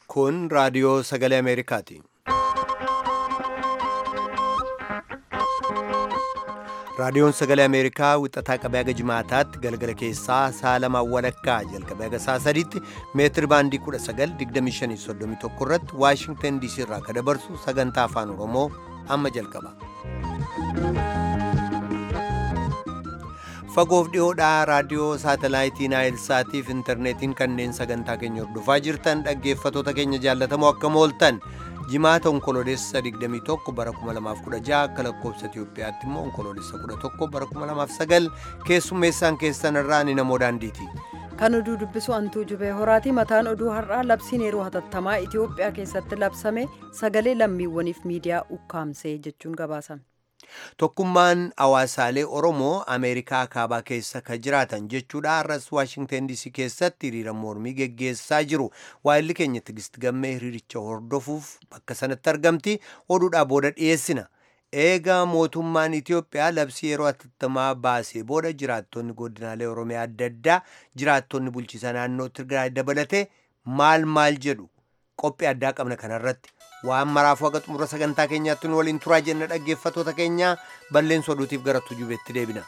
Kun raadiyoo sagalee Ameerikaati. Raadiyoon sagalee Ameerikaa wixataa qabee haga jimaataatti galgala keessaa sa'a lamaan walakkaa jalqabee haga sa'a sadiitti meetir baandii 1925 irratti Waashingtan DC irraa kan dabarsu sagantaa afaan Oromoo amma jalqaba. Fagoof dhiyoodhaa raadiyoo saatalaayitii Naayilsaatiif intarneetiin kanneen sagantaa keenya hordofaa jirtan dhaggeeffatoota keenya jaallatamoo akkam ooltan jimaata onkoloolessa 21 bara 2016 akka lakkoofsa Itiyoophiyaatti immoo onkoloolessa 11 bara 2009 keessummeessaan keessan irraa ni namoo daandiiti. Kan oduu dubbisu antuu jubee horaati mataan oduu har'aa labsiin yeroo hatattamaa Itiyoophiyaa keessatti labsame sagalee lammiiwwaniif miidiyaa ukkaamsee jechuun gabaasame. Tokkummaan hawaasaalee Oromoo Ameerikaa kaabaa keessa kan jiraatan jechuudha. Har'as Waashingtan DC keessatti hiriira mormii geggeessaa jiru. Waayilli keenya Tigist Gammee hiriiricha hordofuuf bakka sanatti argamti. Oduudhaa booda dhiyeessina. Eegaa mootummaan Itiyoophiyaa labsii yeroo hatattamaa baasee booda jiraattonni godinaalee Oromiyaa adda addaa jiraattonni bulchiisa naannoo Tigraay dabalatee maal maal jedhu qophii addaa qabna kanarratti. waan maraafuu haga xumura sagantaa keenyaatti nu waliin turaa jenna dhaggeeffatoota keenya balleessa oduutiif gara tujubeetti deebina.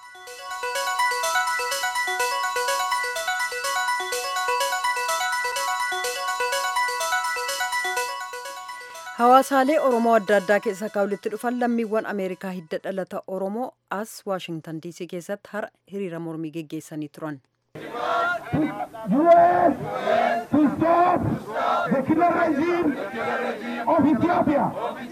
Hawaasaalee Oromoo adda addaa keessaa kan walitti dhufan lammiiwwan Ameerikaa hidda dhalata Oromoo as Waashingtan DC keessatti har'a hiriira mormii geggeessanii turan. U.S. to stop the killer regime of Ethiopia.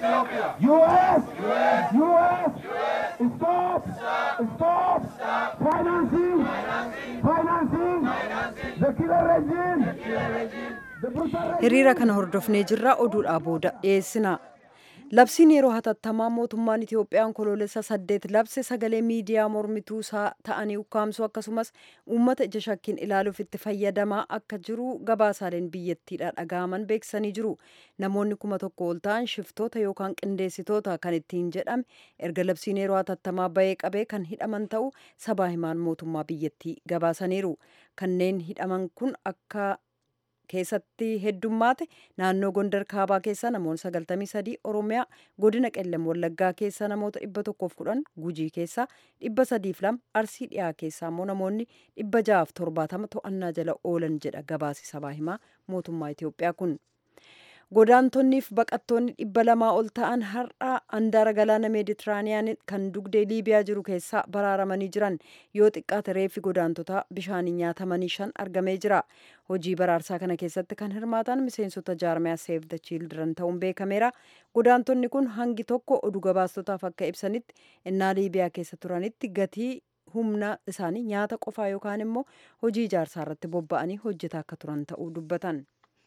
U.S. U.S. Stop, stop financing, financing the killer regime. The brutal regime. Hiriira kana hordofnee jirra oduudhaa booda dhiyeessina. Labsiin yeroo hatattamaa mootummaan Itiyoophiyaa onkoloolessa saddeet labse sagalee miidiyaa mormituu isaa ta'anii ukkaamsuu akkasumas uummata ija shakkiin ilaaluuf itti fayyadamaa akka jiru gabaasaaleen biyyattiidha dhaga'aman beeksisanii jiru. Namoonni kuma tokko ol ta'an shiftoota yookaan qindeessitoota kan ittiin jedhame erga labsiin yeroo hatattamaa bahee qabee kan hidhaman ta'u sabaa himaan mootummaa biyyattii gabaasaniiru. Kanneen hidhaman kun akka keessatti heddummaate naannoo gondar kaabaa keessa namoonni 93 oromiyaa godina qellem wallaggaa keessa namoota 110 gujii keessa 302 arsii dhiyaa keessa immoo namoonni 670 to'annaa jala oolan jedha gabaasi sabaa himaa mootummaa itiyoophiyaa kun. godaantonniif baqattoonni dhibba lamaa ol ta'an har'a handaara galaana meeditiraaniyaan kan dugdee liibiyaa jiru keessaa baraaramanii jiran yoo xiqqaate reeffi godaantotaa bishaanii nyaatamanii shan argamee jira hojii baraarsaa kana keessatti kan hirmaatan miseensota jaarmiyaa seef the children ta'uun beekameera godaantonni kun hangi tokko oduu gabaastotaaf akka ibsanitti innaa liibiyaa keessa turanitti gatii humna isaanii nyaata qofaa yookaan immoo hojii ijaarsaa irratti bobba'anii hojjetaa akka turan ta'uu dubbatan.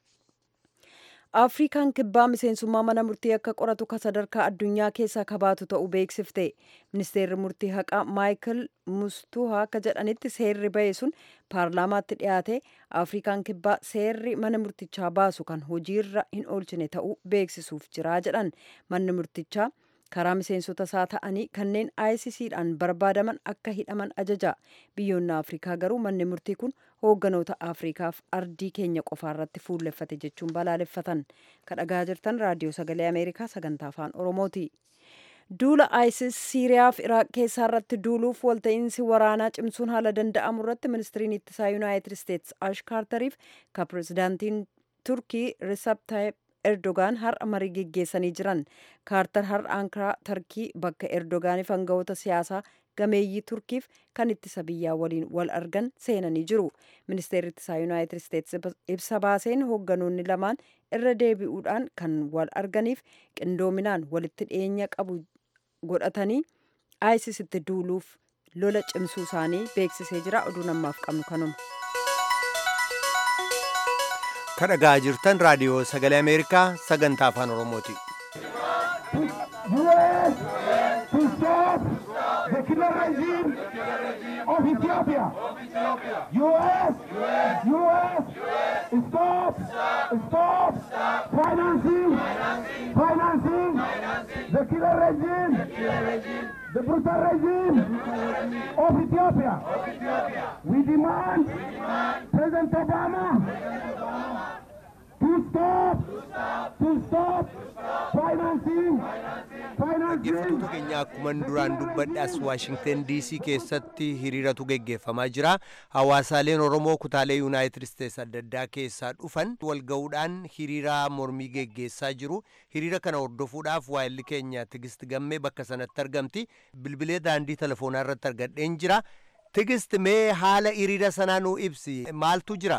afrikaan kibbaa miseensummaa mana murtii akka qoratu ka sadarkaa addunyaa keessaa kabaatu ta'uu beeksifte ministeerri murtii haqaa maayikil mustuhaa akka jedhanitti seerri ba'e sun paarlaamaatti dhiyaate afrikaan kibbaa seerri mana murtichaa baasu kan hojiirra hin oolchine ta'uu beeksisuuf jira jedhan manni murtichaa karaa miseensota isaa ta'anii kanneen ICCdhaan barbaadaman akka hidhaman ajaja biyyoonni afrikaa garuu manni murtii kun hoogganoota afrikaaf ardii keenya qofaa irratti fuulleffate jechuun balaaleffatan kadhagaa jirtan raadiyoo sagalee ameerikaa sagantaa afaan oromooti. duula isis siiriyaaf iraaq keessaa irratti duuluuf walta'iinsi waraanaa cimsuun haala danda'amu irratti ministiriin ittisaa yuunaayitid isteetsi ash kaartariif ka pirezidaantiin turkii risab taayib erdogaan har'a marii geggeessanii jiran kaartar har'a ankaraa tarkii bakka erdogaaniif hangawoota siyaasaa gameeyyii turkiif kan ittisa biyyaa waliin wal argan seenanii jiru ministeerri ittisaa yuunaayitid isteetsi ibsa baaseen hoogganoonni lamaan irra deebi'uudhaan kan wal arganiif qindoominaan walitti dhiyeenya qabu godhatanii isis itti duuluuf lola cimsuu isaanii beeksisee jira oduu namaaf qabnu kanuma. kadhagaa jirtan raadiyoo sagalee ameerikaa sagantaa afaan oromooti. U.S. to stop the killer regime of Ethiopia. U.S. U.S. Stop, stop financing, financing the killer regime, the brutal regime of Ethiopia. We demand President Obama to stop, to stop financing, financing. dhaggeeffattoota keenya akkuman duraan dubbadhe as waashingten diisii keessatti hiriiratu geggeeffamaa jira hawaasaaleen oromoo kutaalee yuunaayitid isteets adda addaa keessaa dhufan walga'uudhaan hiriira mormii geggeessaa jiru hiriira kana hordofuudhaaf waayilli keenya tigist gammee bakka sanatti argamti bilbilee daandii telefoonaa irratti argadheen jira tigist mee haala hiriira sanaa nuu ibsi maaltu jira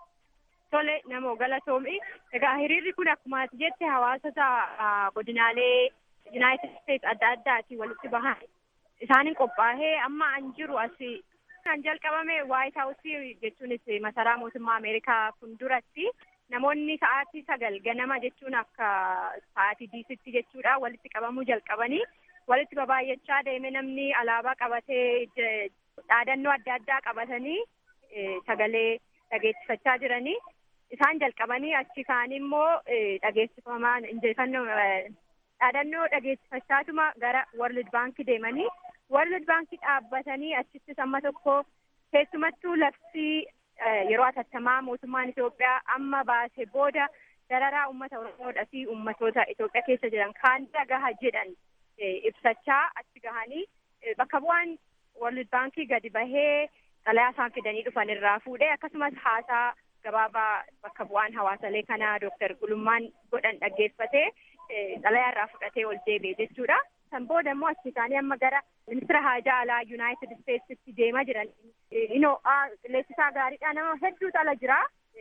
Tole namoo galatoomi. Egaa hiriirri kun akkuma ati jette hawaasota godinaalee Yuunaayitid Isteets adda addaatiin walitti bahan isaaniin qophaa'ee amma an jiru asi kan jalqabame Waayit Haawusii jechuunis masaraa mootummaa Ameerikaa fuulduratti namoonni sa'aatii sagal ganama jechuun akka sa'aatii diisitti jechuudha walitti qabamuu jalqabanii walitti babaay'achaa deeme namni alaabaa qabatee dhaadannoo adda addaa qabatanii sagalee dhageessifachaa jiranii. isaan jalqabanii achi kaanii immoo dhageessifamaan injifannoo dhaadannoo dhageessifachaatuma gara World Bank deemanii World Bank dhaabbatanii achittis amma tokko keessumattuu labsii yeroo atattamaa mootummaan Itoophiyaa amma baase booda dararaa uummata Oromoodhaa fi uummatoota Itoophiyaa keessa jiran kaanirra gaha jedhan ibsachaa achi gahanii bakka bu'aan World Bank gadi bahee xalayaa isaan fidanii dhufan irraa fuudhee akkasumas haasaa gabaabaa bakka bu'aan hawaasalee kanaa Dooktar Gulummaan godhan dhaggeeffatee xalayaa irraa fudhatee ol deebi'e jechuudha. San booda immoo achi isaanii amma gara ministira haajaa alaa Yuunaayitid Isteetsitti deemaa jiran. Inoo qilleessisaa gaariidha nama hedduutu ala jira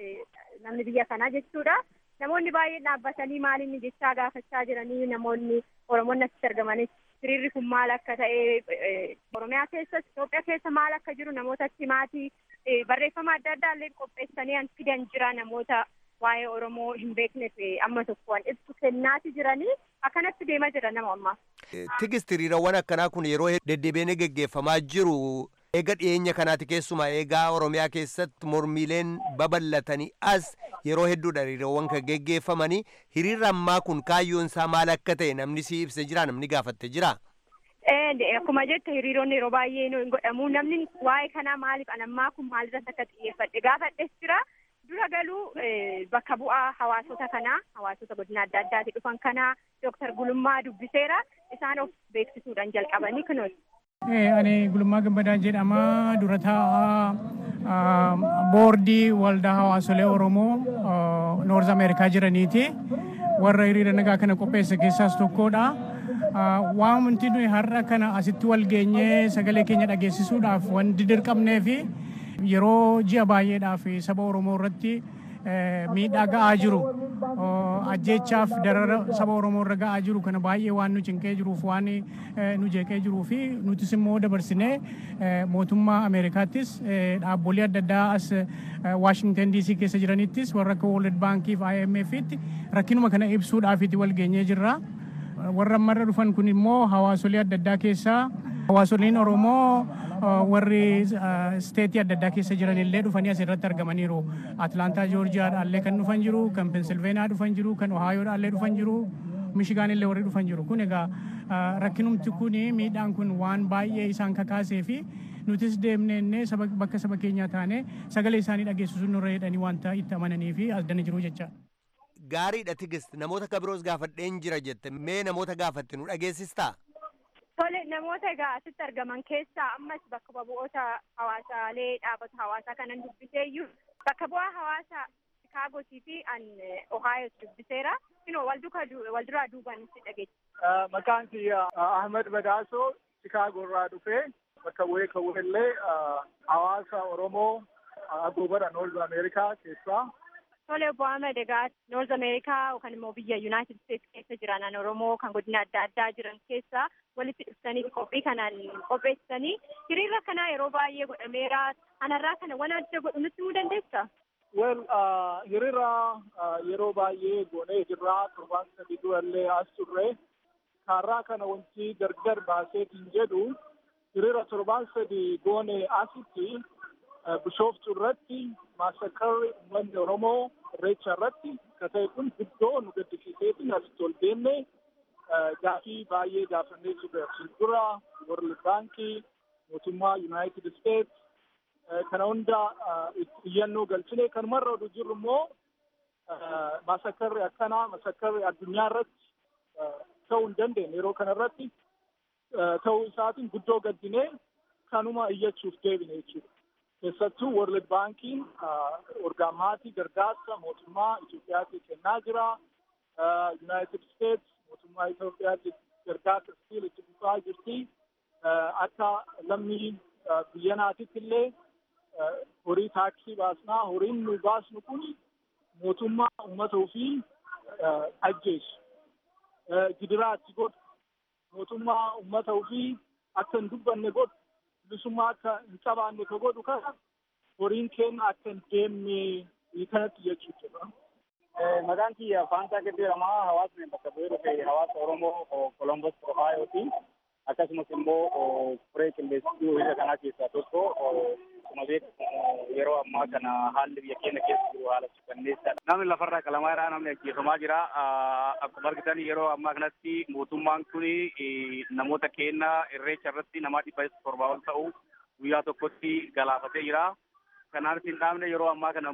namni biyya kanaa jechuudha. Namoonni baay'een dhaabbatanii maal inni jechaa gaafachaa jiranii namoonni Oromoonni achitti argamanis hiriirri kun maal akka ta'e Oromiyaa keessas Itoophiyaa keessa maal akka jiru namoota achi maatii barreeffama adda addaa illee qopheessanii an fidan jira namoota waa'ee Oromoo hin beekneef amma tokkoon ibsu kennaati jiranii akkanatti deemaa jira nama ammaa. Tigist hiriirawwan akkanaa kun yeroo deddeebiin geggeeffamaa jiru eega dhiyeenya kanaati keessumaa eegaa Oromiyaa keessatti mormiileen babal'atanii as yeroo hedduudha hiriirawwan kan geggeeffamanii hiriirri ammaa kun kaayyoon isaa maal akka ta'e namni si ibse jira namni gaafatte jira. Akkuma jette hiriironni yeroo baay'ee hin godhamu namni waa'ee kanaa maaliif anammaa kun maalirratti akka xiyyeeffadhe gaafadhes jira. Dura galuu bakka bu'aa hawaasota kanaa hawaasota godina adda addaati dhufan kanaa Dooktar Gulummaa dubbiseera isaan of beeksisuudhaan jalqabanii kunuun. Ani Gulummaa Gammadaa jedhama dura taa'aa boordii waldaa hawaasolee Oromoo Noorz Ameerikaa jiraniiti. Warra hiriira nagaa kana qopheesse keessaas tokkodha. Wanti nuyi har'a kana asitti wal geenyee sagalee keenya dhageessisuudhaaf wanti dirqamnee fi yeroo ji'a baay'eedhaaf saba Oromoo irratti miidhaa ga'aa jiru ajjeechaaf darara saba Oromoo irra ga'aa jiru kana baay'ee waan nu cinqee jiruuf waan nu jeeqee jiruu fi nutis immoo dabarsinee mootummaa Ameerikaattis dhaabbolee adda addaa as Waashingtan DC keessa jiranittis warra akka World Bankiif IMFitti rakkinuma kana ibsuudhaafitti wal geenyee jirra. Warra ammarra dhufan kun immoo hawaasolee adda addaa keessaa hawaasoliin Oromoo warri steetii adda addaa keessa jiran illee dhufanii asirratti argamaniiru. Atlaantaa Joorjiyaadhaallee kan dhufan jiru, kan Pensilveeniyaa dhufan jiru, kan Ohaayoodhaallee dhufan jiru. Mishigaan illee warri dhufan jiru. Kun egaa rakkinumti kun miidhaan kun waan baay'ee isaan kakaasee fi nutis deemnee bakka saba keenyaa taane sagalee isaanii dhageessisuun nurra jedhanii wanta itti amananii fi as dana jiru jecha. Gaariidha tigist namoota kabiroos gaafadheen jira jette mee namoota gaafatte nu dhageessistaa? Tole namoota egaa asitti argaman keessaa ammas bakka bu'oota hawaasaalee dhaabata hawaasaa kanan dubbiseeyyuu bakka bu'aa hawaasa Chikaagotii fi an Ohaayoos dubbiseera. Kunoo wal duraa duubaan itti dhageessa. Maqaan kiyya Ahmed Badaasoo Chikaagoo irraa dhufee bakka bu'ee kan illee hawaasa Oromoo agoobara Noorz Ameerikaa keessaa. Tole obbo Ahmed egaa Noorz Ameerikaa yookaan immoo biyya Yuunaayitid Isteets keessa jiran Oromoo kan godina adda addaa jiran keessa walitti dhuftanii qophii kanaan qopheessanii hiriira kanaa yeroo baay'ee godhameera. Anarraa kana waan adda godhu nutti himuu dandeessaa? Well, hiriira yeroo baay'ee goonee jirra torbaan sadii durallee as turre. Kaarraa kana wanti gargar baaseetiin jedhu hiriira torbaan sadii goone asitti bishooftu irratti maasakarri uummanni Oromoo irreecha irratti akka ta'e kun guddoo nu gaddisiiseetiin asitti ol deemne gaafii baay'ee gaafannee turre asiin dura World Baankii mootummaa United States kana hunda iyyannoo galchine kanumarra oduu jirru immoo masakkarri akkanaa masakkarri addunyaa irratti ta'uu hin dandeenye yeroo kana irratti ta'uu isaatiin guddoo gaddinee kanuma iyyachuuf deebine jechuudha. Keessattuu World Baankiin orgaamaatii gargaarsa mootummaa Itoophiyaatti kennaa jira. United States mootummaa Itoophiyaatti gargaarsa sibiila itti fufaa jirti. Akka lammii biyya naatitti illee horii taaksii baasnaa horiin nu baasnu kun mootummaa uummata ofii ajjeesu. Gidiraa itti godhu mootummaa uummata ofii akka hin dubbanne godhu bilisummaa akka hin qabaanne ka godhu kana horiin keenya akka hin deemne kanatti jechuudha. Maqaan kiyya Faantaa Gaddeeramaa hawaasni bakka bu'ee dhufe hawaasa Oromoo Kolombos Ohaayooti. Akkasumas immoo furee qilleessituu hiriira kanaa keessaa tokko akkuma beekamu yeroo ammaa kana haalli biyya keenya keessa jiru haala suukanneessaadha. Namni lafarraa qalamaa irraa namni ajjeefamaa jira. Akkuma argitan yeroo ammaa kanatti mootummaan kun namoota keenya irreecha irratti nama dhibba torbaa ol ta'u guyyaa tokkotti galaafatee jira. Kanaaf hin dhaabne yeroo ammaa kana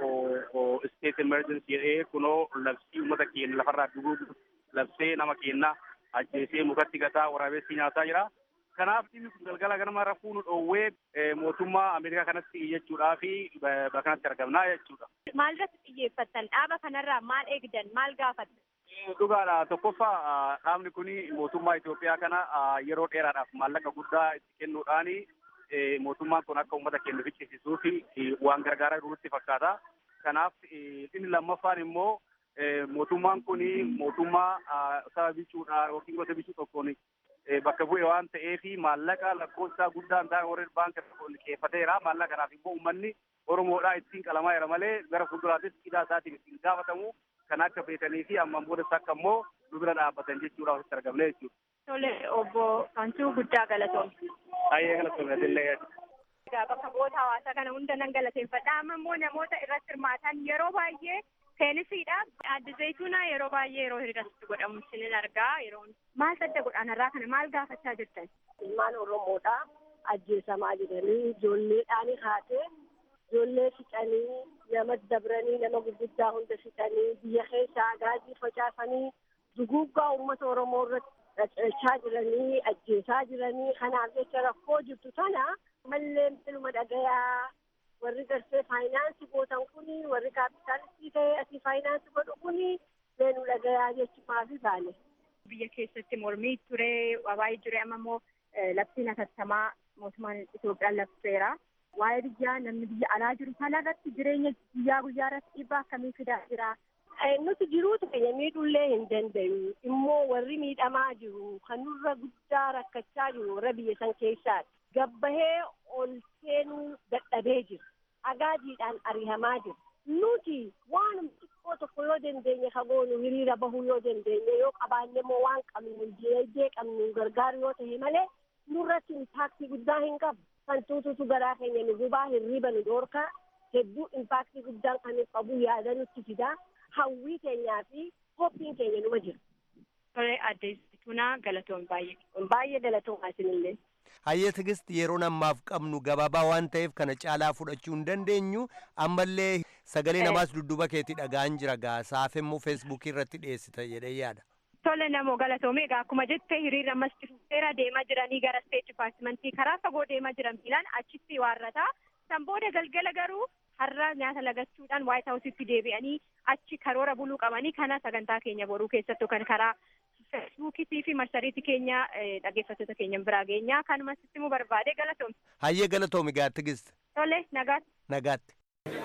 immoo state emergency jedhee kunoo labsii uummata keenya lafarraa duguugu labsee nama keenya ajjeesee mukatti gataa waraabessi nyaataa jira. Kanaaf dhimmi kun galgala ganama rafuu nu dhoowwee mootummaa Ameerikaa kanatti iyyachuudhaa fi bakka kanatti argamnaa jechuudha. Maal irratti xiyyeeffattan? Dhaaba kanarraa maal eegdan? Maal gaafattan? Dhugaadha. Tokkoffaa dhaabni kun mootummaa Itoophiyaa kana yeroo dheeraadhaaf maallaqa guddaa itti kennuudhaan mootummaan kun akka uummata keenya ficcisiisuu fi waan gargaaraa jirutti fakkaata. Kanaaf inni lammaffaan immoo mootummaan kun mootummaa saba bichuudha yookiin gosa bichuu tokkoon bakka bu'e waan ta'eef maallaqa lakkoofsaa guddaan ta'e warreen baankii liqeeffateera. Maallaqa kanaaf immoo uummanni Oromoodhaa ittiin qalamaa jira malee gara fuulduraattis hidhaa isaatiin ittiin gaafatamu kan akka beekanii fi ammaan boodas akka immoo nu bira dhaabbatan jechuudha wasitti argamne jechuudha. Tole obbo Kantuu guddaa galatoomti. Baay'ee galatoomne Egaa bakka bu'oota hawaasaa kana hunda nan galateeffadha. Amma immoo namoota irratti hirmaatan yeroo baay'ee seenisiidha. Adda zayituunaa yeroo baay'ee yeroo hiriirratti godhamu isinin argaa. Yeroo maal sadda godhanarraa kana maal gaafachaa jirtan? Ilmaan Oromoodha ajjeesamaa jiranii ijoolleedhaan haatee ijoollee fixanii nama dabranii nama gurguddaa hunda fixanii biyya keessa agaazii facaasanii duguuggaa uummata Oromoo irratti dhachaa jiranii ajjeesaa jiranii kanaaf jecha rakkoo jirtu tana mallee ilma dhagayaa warri garsee faayinaansii gootan kuni warri kaapitaalistii ta'e asii faayinaansii godhu kuni seenu dhagayaa jechuudhaaf baane. Biyya keessatti mormii ture wabaayii ture amma immoo labsiin hatattamaa mootummaan Itoophiyaan labseera. Waa'ee biyyaa namni biyya alaa jiru kana irratti jireenya guyyaa guyyaa irratti dhiibbaa akkamii fidaa jira? Nuti jiruutu keenya miidhullee hin danda'u. Immoo warri miidhamaa jiru kan nurra guddaa rakkachaa jiru warra biyya san keessaati. Gabbahee ol seenuu dadhabee jira. Agaajiidhaan ari'amaa jira. Nuti waan xiqqoo tokko yoo dandeenye kagoonu hiriira bahuu yoo dandeenye yoo qabaanne immoo waan qabnu diinagdee qabnu gargaaru yoo ta'e malee nurratti impaaktii guddaa hin qabu. Kan tuututu garaa keenya nu gubaa hirriba nu dhoorkaa hedduu impaaktii guddaan kan qabu yaada nutti fidaa. hawwii keenyaa fi hophiin keenya numa jira. Tole adde Tunaa galatoon baay'ee. Baay'ee galatoon isinillee. Hayyee tigisti yeroon ammaaf qabnu gabaabaa waan ta'eef kana caalaa fudhachuu hin dandeenyu ammallee sagalee namaas dudduuba keetii dhaga'an jira gaasaaf immoo feesbuukii irratti dhiyeessita jedhee yaada. Tole namoo galatoome egaa akkuma jettee hiriira ammas seera deemaa jiranii gara steet dipaartimentii karaa fagoo deemaa jiran fiilaan achitti waarrataa. San booda galgala garuu har'a nyaata lagachuudhaan waayit haawusitti deebi'anii achi karoora buluu qabanii kana sagantaa keenya boruu keessattuu kan karaa feesbuukiitii fi marsariitii keenya dhaggeeffattoota keenya biraa geenyaa kanuma sitti immoo barbaade galatoomi. Hayyee galatoomi gaa tigist. Tole nagaatti. Nagaatti.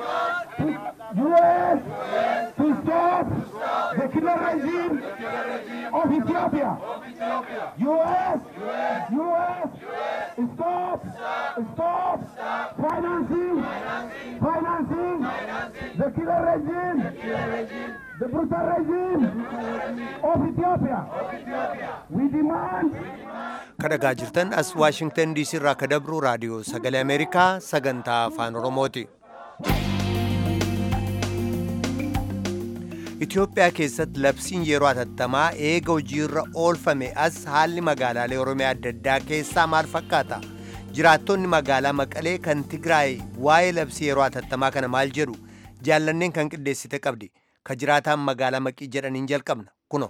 U.S. to stop the killer regime of Ethiopia. U.S. U.S. Stop, stop financing, financing the killer regime, the brutal regime of Ethiopia. We demand kadhagaa jirtan as waashingtan diisii irraa ka dabru raadiyoo sagalee ameerikaa sagantaa afaan oromooti. Itoophiyaa keessatti labsiin yeroo hatattamaa eega hojiirra oolfame as haalli magaalaalee Oromiyaa adda addaa keessaa maal fakkaata? Jiraattonni magaalaa Maqalee kan Tigraay waa'ee labsii yeroo hatattamaa kana maal jedhu? Jaallanneen kan qindeessite qabdi. ka jiraataan magaalaa maqii jedhaniin jalqabna kuno.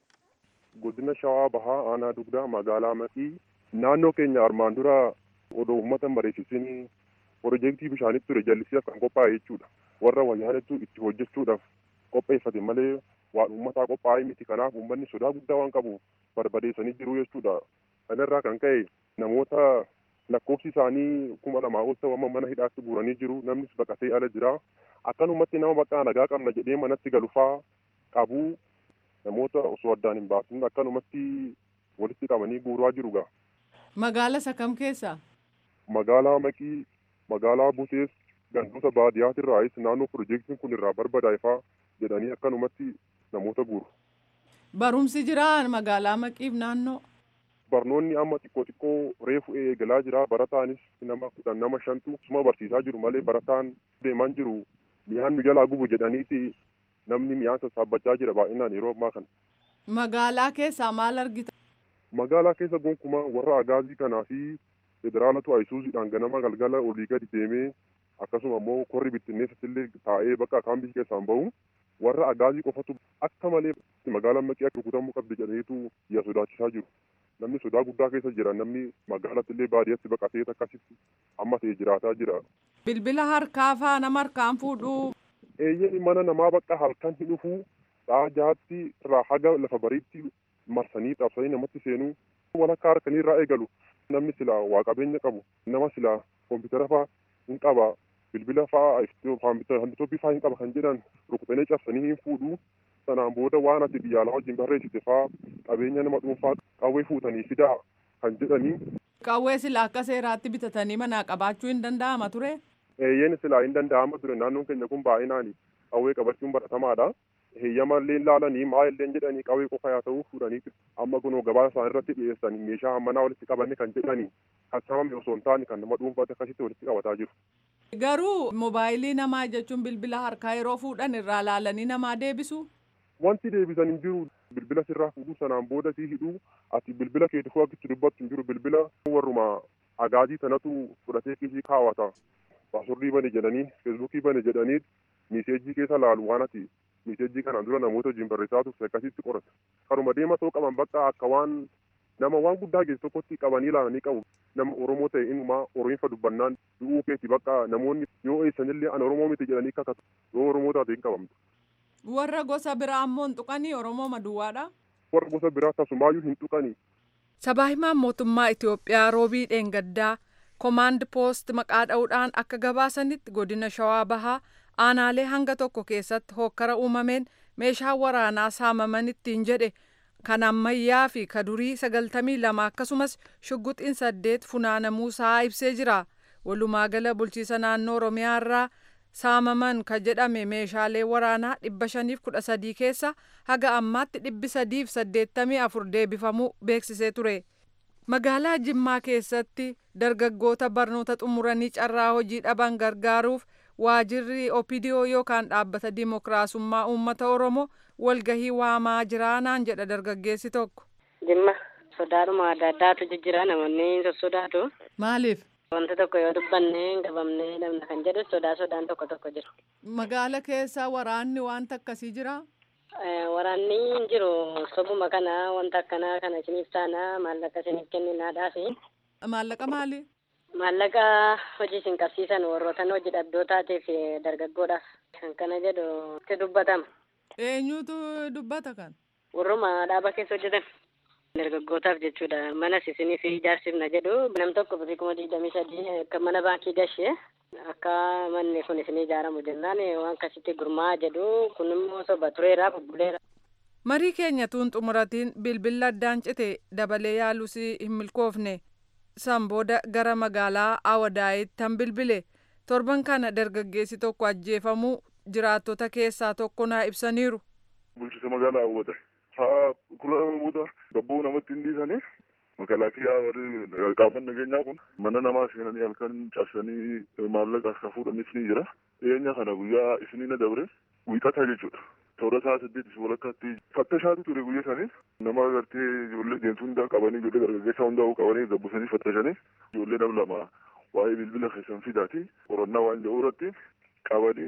Godina Shawaa Bahaa Aanaa Dugdaa magaalaa Maqii naannoo keenya armaan dura odoo uummata mariisisin piroojeektii bishaanitti ture jallisiidhaaf kan qophaa'e jechuudha. Warra wayyaanettu itti hojjechuudhaaf qopheeffate malee waan uummataa qophaa'e miti kanaaf uummanni sodaa guddaa waan qabuuf barbadeessanii jiru jechuudha. Kanarraa kan ka'e namoota lakkoofsi isaanii kuma lamaa ol ta'u amma mana hidhaatti guuranii jiru namnis baqatee ala jira. Akkanumatti nama bakka nagaa qabna jedhee manatti galufaa qabu namoota osoo addaan hin baasin akkanumatti walitti qabanii guuraa jiru gaa. Magaala isa kam keessa? Magaalaa Maqii, magaalaa Butees, gandoota baadiyyaatiirraayis naannoo piroojeektiin kun irraa barbadaa'ifaa jedhanii akkanumatti namoota guuru. Barumsi jiraa magaalaa Maqiif naannoo? Barnoonni amma xiqqoo xiqqoo reefu eegalaa jira barataanis nama kudhan nama shantu suma barsiisaa jiru malee barataan deemaan jiru mi'aan nu jalaa gubu jedhaniiti namni mi'aan sassaabbachaa jira baay'inaan yeroo ammaa kana. Magaalaa keessaa maal argita? Magaalaa keessa gonkumaa warra agaazii kanaa fi federaalatu ayisuuziidhaan ganama galgala olii gadi deemee akkasuma immoo korri bittinneessatti illee taa'ee bakka kaambii keessaan bahu warra agaazii qofatu akka malee magaalaan maqii akka rukutamuu qabdi jedhaniitu yaa sodaachisaa jiru. Namni sodaa guddaa keessa jira namni magaalatti illee baadiyyaatti baqatee akkasitti amma ta'e jiraataa jira. Bilbila harkaa faa nama harkaan fuudhuu. Eeyyeen mana namaa bakka halkan hin dhufuu dha'a jahaatti irraa haga lafa bariitti marsanii qabsanii namatti seenuu walakkaa harkanii irraa eegalu namni silaa waa qabeenya qabu nama silaa koompitara faa hin qaba bilbila faa hanbitoobii faa hin qaba kan jedhan rukutanii cabsanii hin fuudhuu sanaan booda waan ati biyyaalaa wajjin barreessite faa qabeenya nama dhuunfaa qawwee fuutanii fidaa kan jedhanii. Qawwee silaa akka seeraatti bitatanii manaa qabaachuu hin danda'ama ture. Eeyyeen silaa hin danda'ama ture naannoon keenya kun baay'inaan qawwee qabachuun baratamaadha. heeyyama illee laalanii maa illee jedhanii qawwee qofa yaa ta'uu fuudhanii amma kunoo gabaa isaan irratti dhiyeessanii meeshaa manaa walitti qabanne kan jedhanii kan sababni osoo hin taane kan nama dhuunfaatti akkasitti walitti qabataa jiru. Garuu moobaayilii namaa jechuun bilbila harkaa yeroo fuudhan irraa laalanii namaa deebisu. Wanti deebisan hin jiru bilbila sirraa fuudhuu sanaan booda sii hidhuu ati bilbila keetii fuu akkitti dubbattu hin jiru bilbila warruma agaazii sanatu fudhatee kiisii kaawwata. Paasurrii bane jedhanii feesbuukii bane jedhanii miiseejii keessa laalu waan ati miiseejii kanaan dura namoota wajjin barreessaa turte akkasitti qorata. Karuma deema ta'uu qaban bakka akka waan nama waan guddaa geessu tokkotti qabanii ilaalanii qabu. Nama Oromoo ta'e inumaa Oromiifa dubbannaan du'uu keeti bakka namoonni yoo eessanillee ana Oromoo miti jedhanii kakatu yoo Oromoo taate hin qabamtu. Warra gosa biraa ammoo hin tuqanii Oromoo maduwwaadha. Warra gosa biraa tasumaayyuu hin tuqanii. Sabaa himaan mootummaa Itoophiyaa roobii dheengaddaa komaand poost maqaa dha'uudhaan akka gabaasanitti godina Shawaa Bahaa aanaalee hanga tokko keessatti hokkara uumameen meeshaa waraanaa saamaman ittiin jedhe kan ammayyaa fi kadurii sagaltamii lama akkasumas shugguxiin saddeet funaanamuusaa ibsee jira. Walumaa gala bulchiisa naannoo Oromiyaa irraa saamaman ka jedhame meeshaalee waraanaa dhibba shaniif kudha sadii keessa haga ammaatti dhibbi sadiif saddeettamii afur deebifamuu beeksisee ture. Magaalaa Jimmaa keessatti dargaggoota barnoota xumuranii carraa hojii dhaban gargaaruuf waajirri opidiyoo yookaan dhaabbata dimokiraasummaa uummata oromoo walgahii waamaa jiraanaan jedha dargaggeessi tokko. Jimma sodaadhuma adda addaatu jijjira namoonni sossodaatu. Maaliif? Wanta tokko yoo dubbanne qabamnee dhabna kan jedhu sodaa sodaan tokko tokko jira. Magaala keessa waraanni wanta akkasii jira? Waraanni hin jiru sobuma kana wanta akkanaa kana isiniif taana maallaqa isiniif kenninaadhaafi. Maallaqa maali? Maallaqa hojii isin qabsiisan warroota hojii dhabdootaatiif dargaggoodhaaf kan kana jedhu itti dubbatama. Eenyutu dubbata kan? Warruma dhaaba keessa hojjetan. Dargaggootaaf jechuudha. Manas isiniif ijaarsifna jedhu nam tokko birrii kuma digdamii sadii akka mana baankii gashee akka manni kun isin ijaaramu jennaan waan akkasitti gurmaa'aa jedhu kun immoo soba tureera bubbuleera. Marii keenya tuun xumuratiin bilbila addaan cite dabalee yaalus hin milkoofne. san booda gara magaalaa Awadaayitti tan bilbile torban kana dargaggeessi tokko ajjeefamuu jiraattota keessaa tokko naa ibsaniiru. Bulchiisa magaalaa Awwada. Haa kula booda gabboo namatti hin dhiisanii makalaakiyaa warri qaafan nageenyaa kun mana namaa seenanii halkan cabsanii maallaqa akka fuudhanis ni jira. Dhiyeenya kana guyyaa isinii na dabre wiixata jechuudha. toora isaa saddeetis walakkaatti fattashaatu ture guyya sanis nama agartee ijoollee deemtuu hundaa qabanii ijoollee dargaggeessaa hundaa qabanii gabbisanii fattasanii ijoollee nam lama waa'ee bilbila keessan fidaati qorannaa waan jedhu irratti qabanii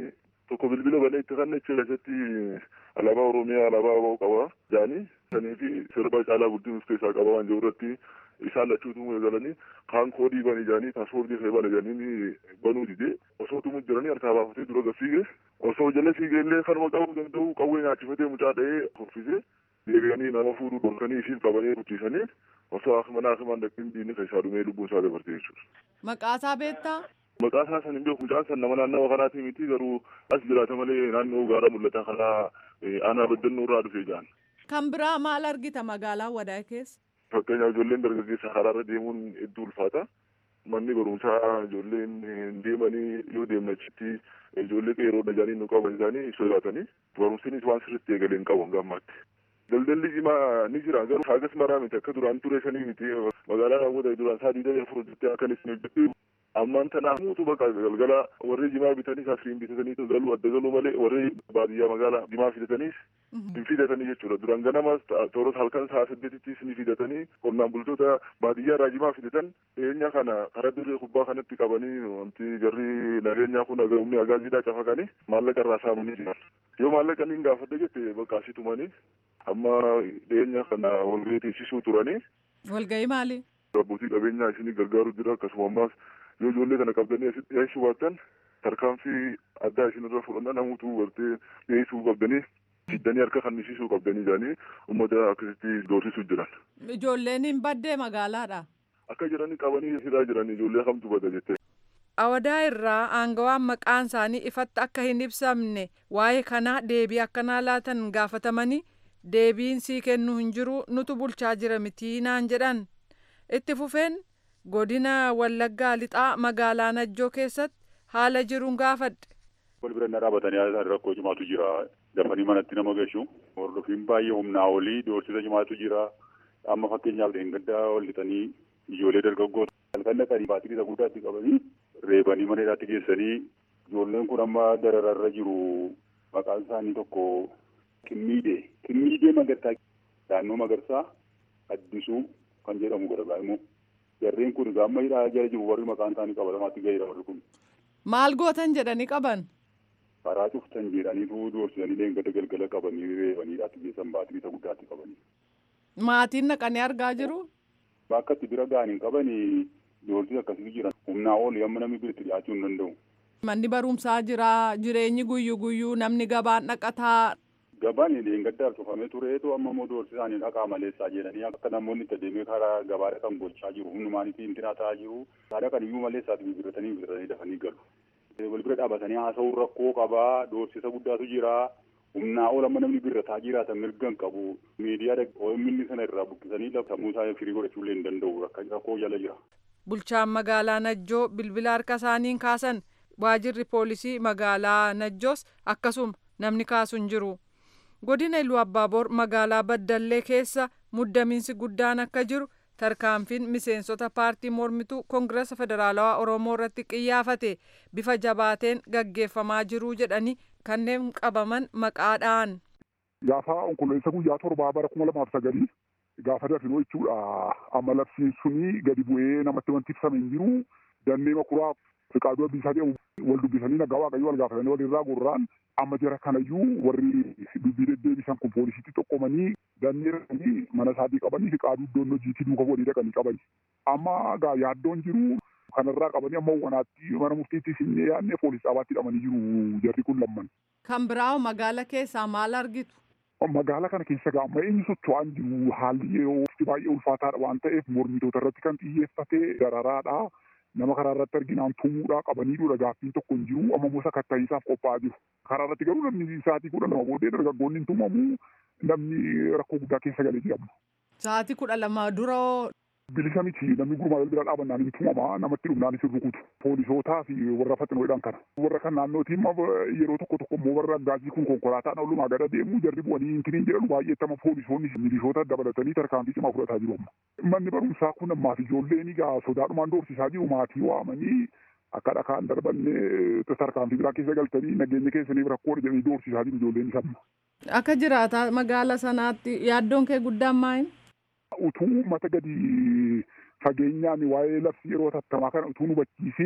tokko bilbila banee itti kan achi keessatti alaabaa oromiyaa alaabaa aboo qaba jaanii sanii fi sirba caalaa guddin of keessaa qaba waan jiru irratti isaan lachuutu galanii kaan koodii bani jaanii paaspoortii fee bana jaanii banuu dide osoo tumu jiranii harkaa baafatee dura gafiige osoo jala fiigee illee kanuma qabuu danda'u qawwee nyaachifatee mucaa dha'ee hoffisee deebi'anii nama fuudhuu dhorkanii isiin qabanii guddisanii osoo mana akimaan dhaqin diinni keessaa dhumee lubbuun isaa dabarte jechuudha. Maqaasaa beektaa? Maqaa isaa san hin beeku mucaan san nama naannawa kanaati miti garuu as jiraata malee naannoo gaara mul'ata kanaa aanaa baddannoo irraa dhufee jaan. Kan biraa maal argita magaalaa wadaa keessa? Fakkeenyaaf ijoolleen dargaggeessa karaarra deemuun hedduu ulfaata. Manni barumsaa ijoolleen hin deemanii yoo deemne achitti ijoollee qeeroo dhajaanii nu qaban isaanii sodaatanii barumsinis waan sirriitti eegalee hin qabu gammaatti. Daldalli cimaa ni jira garuu haagas maraa miti akka duraan ture sanii miti magaalaa namoota duraan isaa diidamii afur jettee akkanis ni hojjetu ammaan tanaaf muutu bakka galgala warri jimaa bitanii asiriin bitatanii galuu adda galuu malee warri baadiyyaa magaalaa jimaa fidataniis hin fidatanii jechuudha duraan ganamas tooros halkan sa'a saddeetittis ni fidatanii qonnaan bultoota baadiyyaa irraa jimaa fidatan dhiyeenya kana karaa dirree kubbaa kanatti qabanii wanti jarri nageenyaa kun humni agaaziidhaa cafaqanii maallaqa irraa saamanii jiran yoo maallaqa niin gaafadhe jette bakka asii tumanii amma dhiyeenya kana walgahii teessisuu turanii. Walgahii maali? Abbootii qabeenyaa isinii gargaaru jira akkasuma ammaas yoo ijoollee kana qabdanii asitti dhiyeessuu baattan tarkaanfii addaa isinirra fudhanna namuutu gartee dhiyeessuu qabdanii fiddanii harka kannisiisuu qabdanii jedhanii uummata akkasitti doorsisuu jiran. Ijoolleen hin baddee magaalaadha. Akka jiranii qabanii hidhaa jiran ijoollee kamtu bada jettee. Awadaa irraa aangawaan maqaan isaanii ifatti akka hin ibsamne waa'ee kanaa deebii akkanaa laatan gaafatamanii deebiin sii kennu hin jiru nutu bulchaa jira mitii naan jedhan itti fufeen godina wallaggaa lixaa magaalaa najjoo keessatti haala jiruun gaafadhe. wal bira na dhaabatanii rakkoo cimaatu jira dafanii manatti nama gashu hordofiin baay'ee humnaa olii doorsisa cimaatu jira amma fakkeenyaaf dheengaddaa wal lixanii ijoollee dargaggoota halkan dhaqanii baatirii isa guddaatti qabanii reebanii mana hidhaatti geessanii ijoolleen kun amma darararra jiru maqaan isaanii tokko Qimmiidee Qimmiidee Magarsaa naannoo Magarsaa Addisuu kan jedhamu godha immoo jarreen kun gaamma hidhaa jala jiru warri maqaan isaanii qabatamaatti gaheera warri kun. Maal gootan jedhanii qaban? Karaa cuftan jedhaniitu doorsisanii leengadda galgala qabanii reebanii hidhaatti geessan baatirii isa guddaatti qabanii. Maatiin naqanii argaa jiru? Bakka itti bira ga'anii qabanii doorsisa akkasitti jiran humnaa ol amma namni bira itti dhiyaachuu hin danda'u. Manni barumsaa jira jireenyi guyyuu guyyuu namni gabaan dhaqataa Gabaan leengaddaaf cufamee tureetu amma immoo doorsisaanii dhaqaa maleessaa jedhanii akka namoonni itti adeemee karaa gabaadha kan gochaa jiru humnumaaniifi intina ta'aa jiru haadha kan iyyuu maleessaati bibirratanii bibirratanii dafanii galu. Wal bira dhaabatanii haasa'uun rakkoo qabaa doorsisa guddaatu jira humnaa ol amma namni birrataa jiraatan mirgan qabu miidiyaa OMN sana irraa buqqisanii sammuu isaa firii godhachuullee hin danda'u rakkoo jala jira. Bulchaan magaalaa Najjoo bilbila harka isaaniin kaasan waajirri poolisii magaalaa Najjoos akkasuma namni kaasu hin jiru. godina iluu abbaaboor magaalaa baddallee keessa muddamiinsi guddaan akka jiru tarkaanfiin miseensota paartii mormituu koongirasa federaalawaa oromoo irratti qiyyaafate bifa jabaateen gaggeeffamaa jiruu jedhanii kanneen qabaman maqaadhaan. Gaafa onkololeessa guyyaa torbaa bara kuma lamaaf sagalii gaafa dafinoo jechuudha amma labsiin sunii gadi bu'ee namatti wanti ibsame hin jiru dannee makuraa fiqaaduu abbiisaa jedhamu wal dubbisanii nagaa waaqayyoo wal gaafatanii walirraa gurraan amma jara kanayyuu warri dubbii deddeebisan kun poolisiitti xoqqomanii dandeeranii mana isaatii qabanii fi qaaduu iddoon hojiitti duuka walii dhaqanii qabani. Amma gaa yaaddoon jiru kanarraa qabanii amma wanaatti mana murtiitti sinnee yaadnee poolis dhaabaatti hidhamanii jiru jarri kun lamman. Kan biraa magaala keessaa maal argitu? Magaala kana keessa gaa amma eenyu socho'aan jiru haalli yeroo baay'ee ulfaataadha waan ta'eef mormitoota irratti kan xiyyeeffate dararaadha. nama karaa irratti arginaan tumuudhaa qabanii dura gaaffiin tokko hin jiru amma immoo sakatta'iinsaaf qophaa'aa jiru. Karaa irratti garuu namni sa'aatii kudha lama booddee dargaggoonni hin tumamu namni rakkoo guddaa keessa galee jedhamu. Sa'aatii kudha lama dura Bilisa miti namni gurmaa bira dhaabannaan hin tumama namatti dhumnaanis hin rukutu. Poolisootaa fi warra faxinoodhaan kana. Warra kan naannootiin yeroo tokko tokko immoo warra gaazii kun konkolaataan oolumaa gada deemu jarri bu'anii hintiniin jedhamu baay'eettama poolisoonni milishoota dabalatanii tarkaanfii cimaa fudhataa jiru amma. Manni barumsaa kun ammaaf ijoolleen egaa sodaadhumaan doorsisaa jiru maatii waamanii akka dhakaan darbannee tarkaanfii biraa keessa galtanii nageenya keessaniif rakkoo jedhanii doorsisaa jiru ijoolleen isaa. Akka jiraata magaala sanaatti yaaddoon kee guddaan maali? Utuu mata gadi fageenyaan waa'ee labsii yeroo tattamaa kana utuu hubachiisiin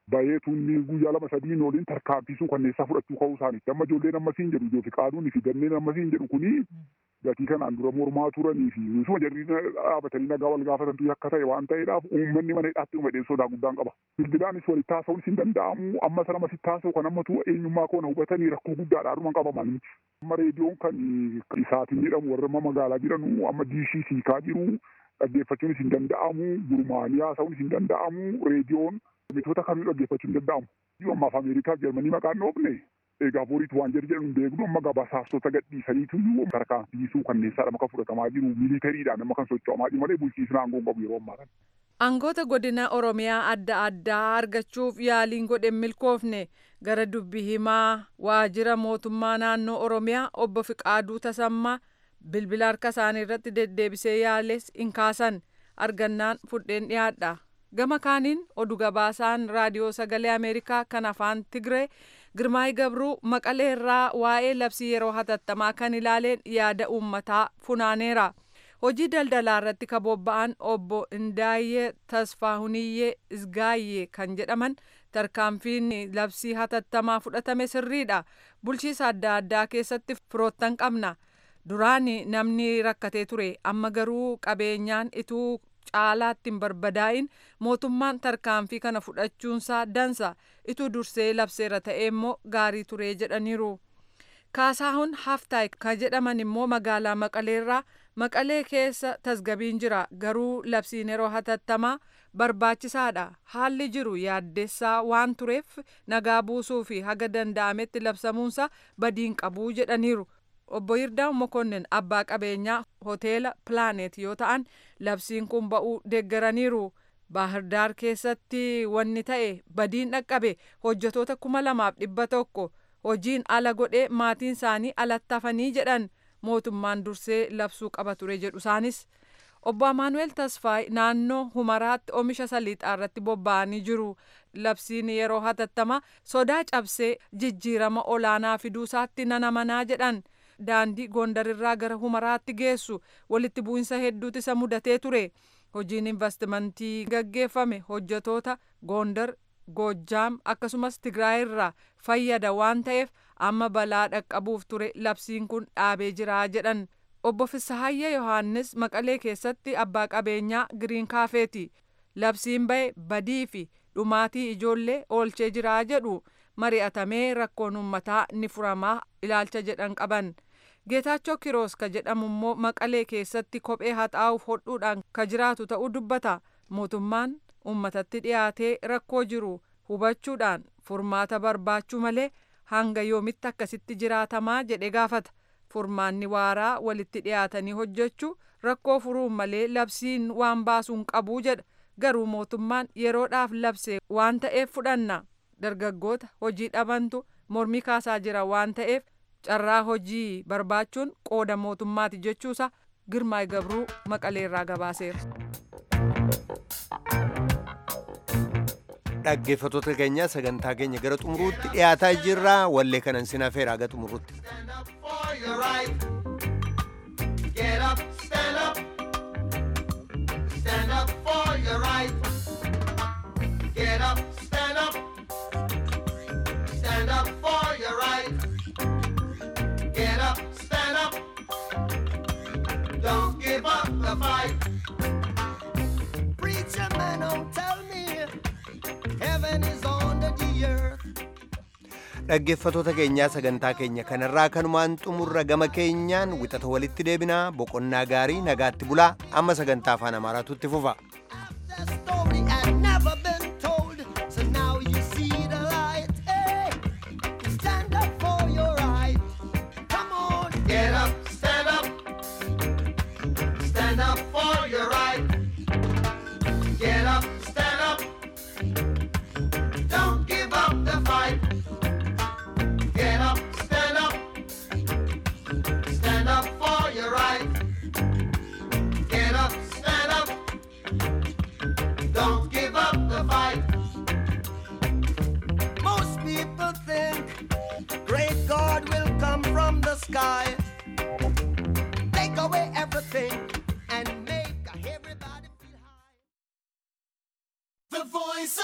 bahee tunni guyyaa lama sadiin waliin tarkaanfiisuu kanneessaa fudhachuu ka'uu isaaniitti amma ijoolleen ammasiin jedhu ijoo fi qaaduun fi ganneen ammasiin jedhu kuni gatii kanaan dura mormaa turanii fi misuma jarri dhaabatanii nagaa wal gaafatantu akka ta'e waan ta'eedhaaf uummanni mana hidhaatti dhumedheen sodaa guddaan qaba. Bilbilaanis walitti haasa'uun hin danda'amu amma sana masitti haasa'u kan ammatu eenyummaa koona hubatanii rakkoo guddaadhaa dhuman qabaman. Amma reediyoon kan isaatiin jedhamu warra amma magaalaa jedhanu amma diishii siikaa jiru dhaggeeffachuunis hin danda'amu gurmaanii haasa'uunis hin danda'amu reediyoon mitoota kamii dhaggeeffachuu hin danda'amu. Ammaaf Ameerikaa fi Jarmanii maqaan dhoofne egaa boriitu waan jedhu jedhu hin beeknu amma gabaasaaftota gadhiisaniitu tarkaanfiisuu kanneessaadha maka fudhatamaa jiru miilitariidhaan amma kan socho'amaa jiru malee bulchiisni aangoo qabu yeroo ammaa kana. Aangoota godina Oromiyaa adda addaa argachuuf yaaliin godhe milkoofne gara dubbi himaa waajjira mootummaa naannoo Oromiyaa obbo Fiqaaduu Tasammaa bilbila harka isaanii irratti deddeebisee yaales hin kaasan argannaan fudheen dhiyaadha. Gama kaaniin oduu gabaasaan raadiyoo sagalee Ameerikaa kan afaan Tigree Girmaay Gabruu Maqalee irraa waa'ee labsii yeroo hatattamaa kan ilaaleen yaada uummataa funaaneera. Hojii daldalaa irratti kan bobba'an obbo Indaayyee Tasfaahuniyyee Isgaayyee kan jedhaman tarkaanfiin labsii hatattamaa fudhatame sirriidha. Bulchiisa adda addaa keessatti firoottan qabna. Duraan namni rakkatee ture amma garuu qabeenyaan ituu caalaatti hin barbadaa'in mootummaan tarkaanfii kana fudhachuunsaa dansa ituu dursee labseera ta'e immoo gaarii ture jedhaniiru. Kaasaahun Haftaay kan jedhaman immoo magaalaa Maqaleerraa Maqalee keessa tasgabiin jira garuu labsiin yeroo hatattamaa barbaachisaadha haalli jiru yaaddessaa waan tureef nagaa buusuu fi haga danda'ametti labsamuunsa badiin qabuu jedhaniiru. obbo Yirdaa Mokonnin abbaa qabeenyaa hoteela Pilaanet yoo ta'an labsiin kun ba'uu deeggaraniiru. Baahirdaar keessatti wanni ta'e badiin dhaqqabe hojjetoota kuma lamaaf dhibba tokko hojiin ala godhee maatiin isaanii alatti hafanii jedhan mootummaan dursee labsuu qaba ture jedhu isaanis. Obbo Amaanuel Tasfaay naannoo Humaraatti oomisha saliixaa irratti bobba'anii jiru. Labsiin yeroo hatattama sodaa cabsee jijjiirama olaanaa fiduusaatti nana manaa jedhan. daandii gondarirraa gara humaraatti geessu walitti bu'insa hedduutu isa mudatee ture hojiin investimentii gaggeeffame hojjetoota gondar goojjaam akkasumas tigraayirraa fayyada waan ta'eef amma balaa dhaqqabuuf ture labsiin kun dhaabee jiraa jedhan obbo Fisahayya Yohaannis Maqalee keessatti abbaa qabeenyaa giriin kaafeeti labsiin ba'e badii fi dhumaatii ijoollee oolchee jiraa jedhu mari'atamee rakkoon uummataa ni furamaa ilaalcha jedhan qaban. Geetaachoo Kiroos ka jedhamu immoo Maqalee keessatti kophee haxaa'uuf hodhuudhaan ka jiraatu ta'uu dubbata. Mootummaan uummatatti dhiyaatee rakkoo jiru hubachuudhaan furmaata barbaachuu malee hanga yoomitti akkasitti jiraatamaa jedhe gaafata. Furmaanni waaraa walitti dhiyaatanii hojjechuu rakkoo furuun malee labsiin waan baasuun qabuu jedha. Garuu mootummaan yeroodhaaf labse waan ta'eef fudhanna. Dargaggoota hojii dhabantu mormii kaasaa jira waan ta'eef carraa hojii barbaachuun qooda mootummaati jechuusa girmaay gabruu maqaleerraa gabaaseera. dhaggeeffattoota keenya sagantaa keenya gara xumuruutti dhiyaataa jirra wallee kanan sin hafeera haga xumuruutti. Get up, stand up, stand up for your right. Get up, stand up, stand up for your right. Get up, stand up, don't give up the fight. Preacher man, don't tell me heaven is under the earth. dhaggeeffattoota keenyaa sagantaa keenya kanarraa kanumaan xumurra gama keenyaan wixata walitti deebinaa boqonnaa gaarii nagaatti bulaa amma sagantaa afaan amaaraatu itti fufa.